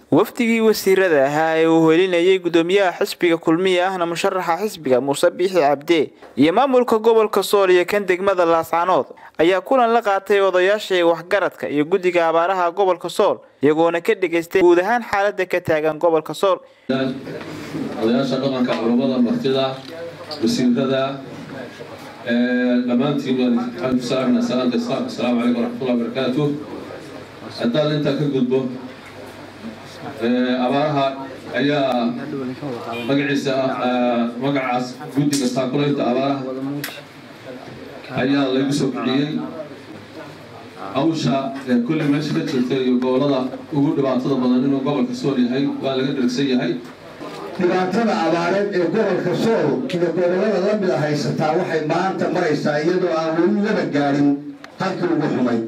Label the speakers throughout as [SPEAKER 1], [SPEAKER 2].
[SPEAKER 1] wafdigii wasiirada ahaa ee uu helinayay gudoomiyaha xisbiga kulmiya ahna musharaxa xisbiga muuse biixi cabde iyo maamulka gobolka sool iyo kan degmada laascanood ayaa kulan la qaatay odayaasha waxgaradka iyo guddiga abaaraha gobolka sool iyagoona ka dhegaystay guud ahaan xaalada ka taagan gobolka sool
[SPEAKER 2] odayaasha dhaqanka culamada martida wasiirada dhammaantiin waxaan ku salaamnaa salaanta islaamka asalaamu calaykum waraxmatullahi wabarakaatu haddaan intaa ka gudbo abaaraha ayaa magaciisa magacaas guddiga taakulaynta abaaraha ayaa lagu soo bixiyey hawsha kulli meesha ka jirta iyo gobolada ugu dhibaatada badan inuu gobolka sool yahay waa laga dhergsan yahay
[SPEAKER 3] dhibaatada abaareed ee gobolka sool iyo gobolada la mid a haysataa waxay maanta maraysaa iyadoo aan weli laba gaadhin halkii ugu xumay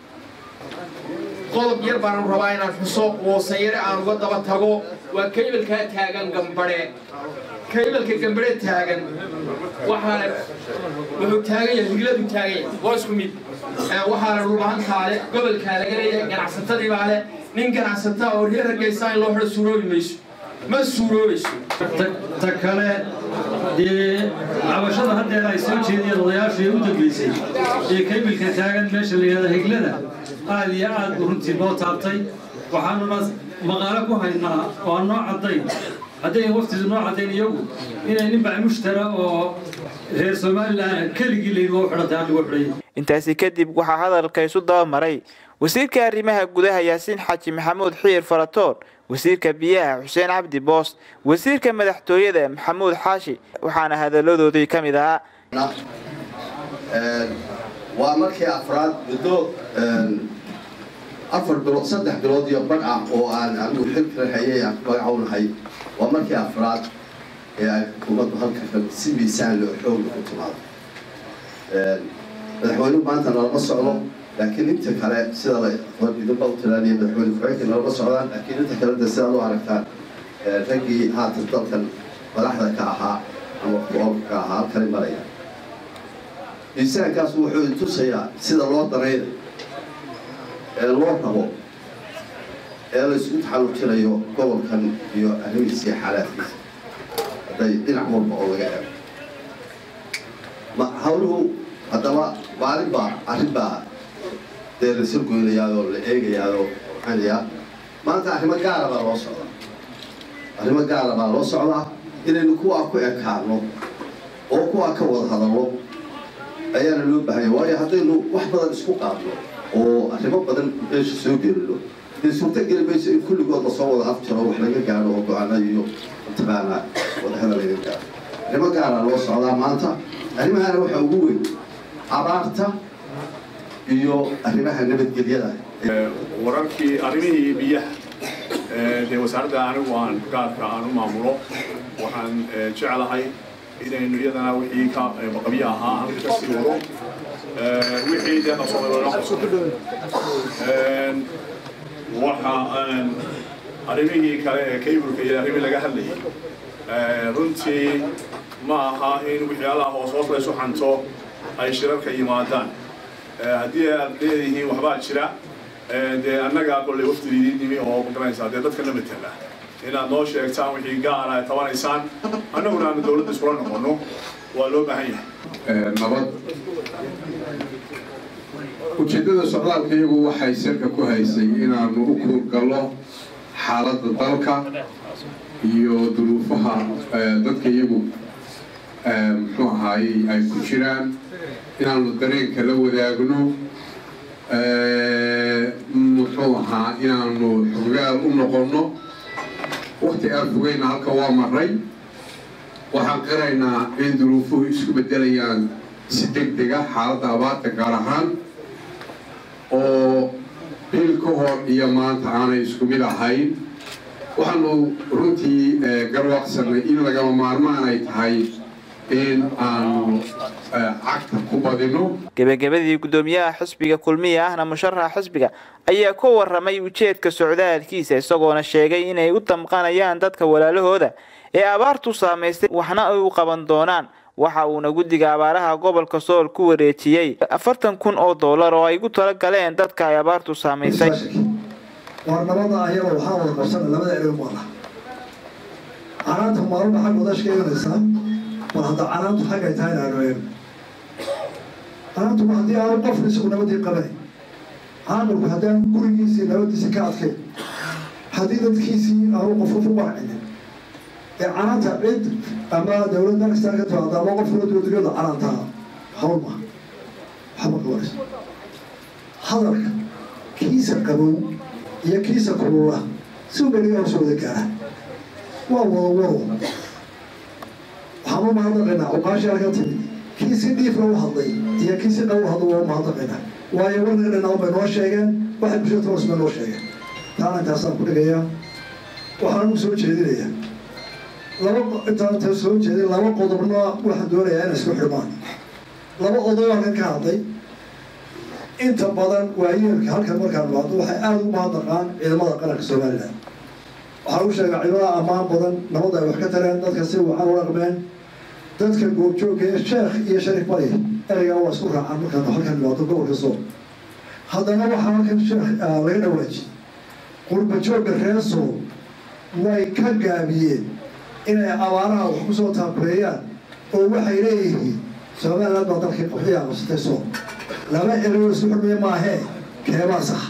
[SPEAKER 4] qodob yar baan rabaa inaan xuso woosayare aan uga daba tago waa kaybalkaa taagan gambadhe kaybalka gambadhe taagan waxaana wuxuu taagan yahay higladu taagan yahay waa isku mid waxaana dhulbahantaale gobolkaa laga leeyahay ganacsatadii baa leh nin ganacsata oo reer hargeysa in loo xidho suuroobi mayso ma suuroobayso
[SPEAKER 5] ta kale dee cabashada haddeer ay soo jeediyeen odayaashii u dambeysay ee kaybilka taagan meesha la yidhahda higlada aad iyo aad buu runtii noo taabtay waxaanuna maqaalo ku haynaa oo aan noo caddayn hadday waftidu noo caddayn iyagu inay nin bacmushtara oo reer somalilan keligii layidhi waa u xidhantay aan lagu xidhay
[SPEAKER 1] intaasi kadib waxaa hadalka isu dabamaray wasiirka arrimaha gudaha yaasiin xaaji maxamuud xiir faratoon wasiirka biyaha xuseen cabdi boos wasiirka madaxtooyada maxamuud xaashi waxaana hadaladoodii ka mid ahaa
[SPEAKER 3] waa markii afraad muddo afar bilood saddex bilood iyo badh ah oo aan anigu xilka hayay aan magacownahay waa markii afraad ee ay xukuumaddu halka si miisaan loo xoogla ku timaado madaxweynuhu maanta nalama socdo laakiin inta kale sida idinba u tilaaniya madaxweyne ku-xigeenka nalama socdaan laakiin inta kale de sidaad u aragtaan raggii haatan dalkan madaxda ka ahaa ama ku-oolka ka ahaa halkani maraya miisaankaas wuxuu intusayaa sida loo danaynayo ee loo rabo ee la isugu taxallujinayo gobolkan iyo arrimihiisa iyo xaalaadkiisa hadday dhinac walba oo laga eego ma hawluhu haddaba maalin baa arrin baa dee la soo goynayaadoo la eegayaadoo maxaanayaa maanta arrimo gaara baa loo socdaa arrimo gaara baa loo socdaa inaynu kuwaa ku ekaano oo kuwaa ka wada hadallo ayaana loo baahanya waayo haddaynu wax badan isku qaadno oo arrimo badan meesha soo gelino dee suurto geli mayso in kulligood lasoo wada afjaro wax laga gaadho oo go-aana iyo mataqaanaa wadahada laga gaadho arrimo gaara loo socdaa maanta arrimahana waxaa ugu weyn abaarta iyo arrimaha nabadgelyada
[SPEAKER 6] wararkii arrimihii biyaha dee wasaaradda anigu aan gaarka aan u maamulo waxaan jeclahay inaynu iyadana wixii ka baqabyo ahaa aan ka sii wado wixii dee qabsoomay loola qabsoomay waxa arrimihii kale ee kaybulka iyo arrimihii laga hadlayay runtii ma aha in waxyaalaha hoos hoos laysu xanto ay shirarka yimaadaan haddii aad leedihiin waxbaa jira dee annagaa kolley waftidiidin nimi oo magaranaysaa dee dadkana matala inaad noo sheegtaan wixii gaara ay tabanaysaan annaguna aanu dowladda iskula noqonno waa loo baahan yahay
[SPEAKER 7] nabad ujeeddada socdaalka iyagu waxay salka ku haysay inaanu u kuurgallo xaaladda dalka iyo duruufaha dadka iyagu muxuu ahaayey ay ku jiraan inaanu dareenka la wadaagno muxuu ahaa inaanu xogaal u noqonno wakti aan fogeyna halka waa maray waxaan qiraynaa in duruufuhu isku beddelayaan si deg dega xaaladda abaarta gaar ahaan oo bil ka hor iyo maanta aanay isku mid ahayn waxaanu runtii garwaaqsanay in lagama maarmaan ay tahay in aanu cagta ku badino
[SPEAKER 1] gebagabadii gudoomiyaha xisbiga kulmiya ahna musharaxa xisbiga ayaa ka waramay ujeedka socdaalkiisa isagoona sheegay inay u damqanayaan dadka walaalahooda ee abaartu saamaystay waxna ay u qaban doonaan waxa uuna guddiga abaaraha gobolka sool ku wareejiyey afartan kun oo dollar oo ay gu tala galeen dadka ay abaartu saamaysay
[SPEAKER 8] waar nabada ayaba waxaa wada qabsana labada erey maala canaanta maalba xag wadash ka imanaysaa bal hadda canaantu xaggay tahay inaanu eegno canaantu haddii aanu qofku isagu nabadii qabanay caaqilku haddaan gurigiisii nabadiisii ka adkay haddii dadkiisii aanu qofku ku barcinin ee canaanta cid ama dawlad bakistan ka timaado ama qof kula dowladiyada canaantaa hawl ma waxba qabanayso hadalka kiisa qabow iyo kiisa kulula si ubeliga hoos wada gaara waa wada wado waxaan u mahadnaqaynaa cuqaashi halka timid kii si dhiifla u hadlay iyo kii si qabow hadla waa u mahadnaqaynaa waayo warnaga dhanaa bay noo sheegeen waxay bulshada toos bay noo sheegeen taana intaasaan ku dhigayaa waxaan ugu soo jeedinayaa laba intaan inta soo jeedin laba qodobna waxaan doonayaa inay isku xidhmaan laba oday halkan ka hadlay inta badan waayeelka halkan markaan imaado waxay aada u mahadnaqaan ciidamada qaranka somalilan waxaa lagu sheegaa ciidamada ammaan badan nabadda ay wax ka tareen dadka si wacan u dhaqmeen dadka goobjoogga ee sheekh iyo sharif bari ereygaa waa isku raacaan markaan halkan imaado gobolka sool haddana waxaa halkan sheekh laga dhawaajiyey qurba joogga reer sool way ka gaabiyeen inay abaaraha wax ku soo taakureeyaan oo waxay leeyihiin somaliland baa dalkii qaxwiyaa qabsatay sool laba ereyoo isku xurmaya maahee keebaa sax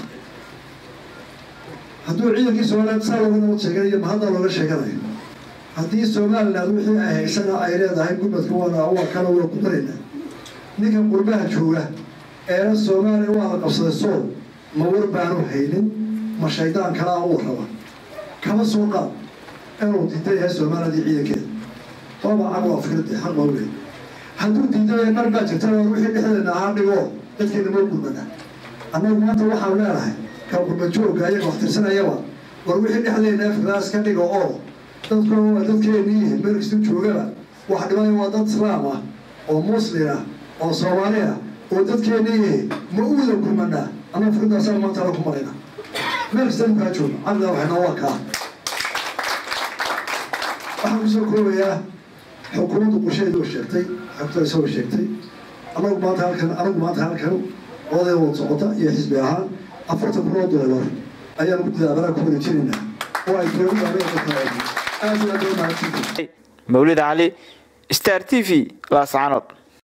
[SPEAKER 8] hadduu ciidankii somaliland saa looga nabad sheeganayo mahadda looga sheeganayo haddii somaliland wixii ay haysana ay leedahay gurmadka waana waa kana waa ku darayna ninka qurbaha jooga eena soomaaliya waa la qabsaday sool ma war baanu haynin ma shaydaan kalaa uu raba kama soo qaad inuu diidan yahay somaliland iyo ciidankeeda waaba caq waa fikrade xaq baa uleey hadduu diidan yahay qar baa jirta war wixii dhexdeena ahaa dhigo dadkeena moo gurmana annagu maanta waxaanu leenahay ka qurbajoogga ayaga wax tirsanayaba war wixii dhexdeena afrikaas ka dhigo oo dadku waa dadkeenii meel kasta joogaba wax dhibaya waa dad islaam ah oo muslin ah oo soomaali ah oo dadkeenii ma u wada gurmanaa annagu fikradaasaan maanta la ku marayna meel kasta kaa jooga caqliga waxayna waa kaa waxaan kusoo koobayaa xukuumaddu qorsheedu way sheegtay xogtada isagoo sheegtay anagu maanta halkan anagu maanta halkan oday wad socota iyo xisbi ahaan afartan kun oo doolar ayaan guddida abaraha ku wareejinaynaa oo ay dowladda ameerika aad iyo aad u mahadsantahay
[SPEAKER 1] mawlid cali star t v laascanood